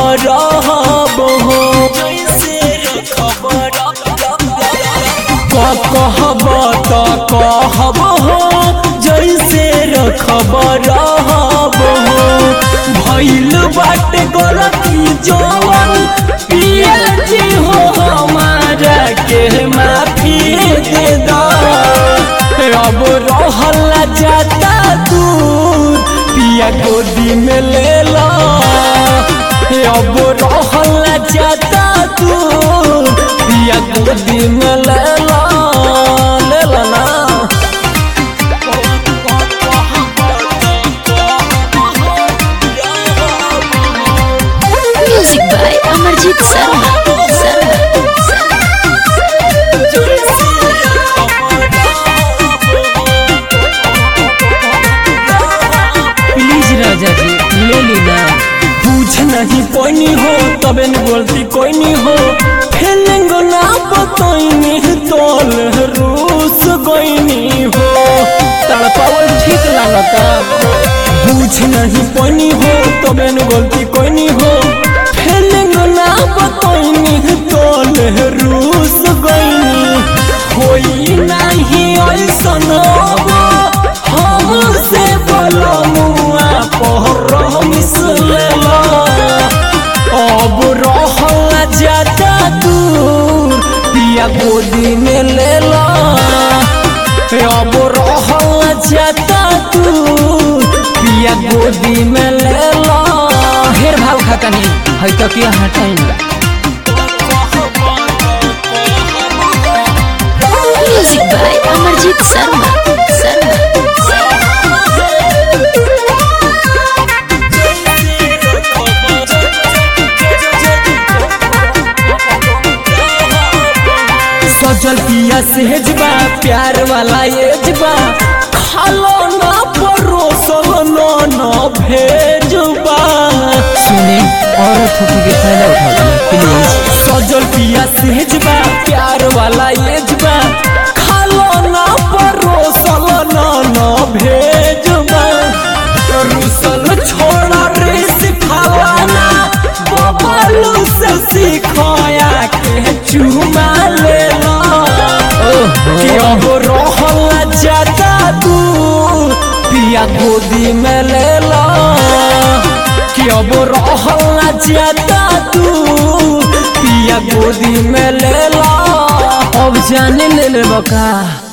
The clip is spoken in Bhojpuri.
रहब हो क- कहब त कहब हो जैसे रखब रहब हो भइल बाटे गलती जवन पिया जी हो हमारा के माफी दे दो अब रहल जाता दूर पिया गोदी में ले लो अब रहल जाता दूर पिया गोदी में ले लो ले लो ना Music by Amarjit Sharma. Sharma. Please राजा जी ले लेना पूछ नहीं कोई हो तबे न बोलती कोई नहीं हो फीलिंग ना बताइनी तोल रूस गोइनी हो तड़पावल ठीक लागता पूछ नहीं कोई हो तबे न बोलती कोई नहीं हो फीलिंग ना बताइनी तोल रूस गोइनी कोई नहीं ऐसन हमसे बोलो मुआ पहर मिसलेला अब रहल जाता दूर पिया गोदी में ले ला अब रहल जाता दूर पिया गोदी में ले ला ढेर भाव खाता नहीं है तो क्या हटाई Music by Amarjit Sharma. Sharma. सजल पिया सेजबा प्यार वाला एजबा खालो ना परोसल ना ना भेजबा सुने औरत होके के फायदा उठा प्लीज सजल पिया सेजबा प्यार वाला एजबा खालो ना परोसल ना ना भेजबा रुसल छोड़ा रे सिखावाना बबलू से सिखाया के चुमा ले ला कि अब रहल जाता दूर पिया गोदी में ले ला कि अब रहल जाता दूर पिया गोदी में ले ला अब जाने ले ले बका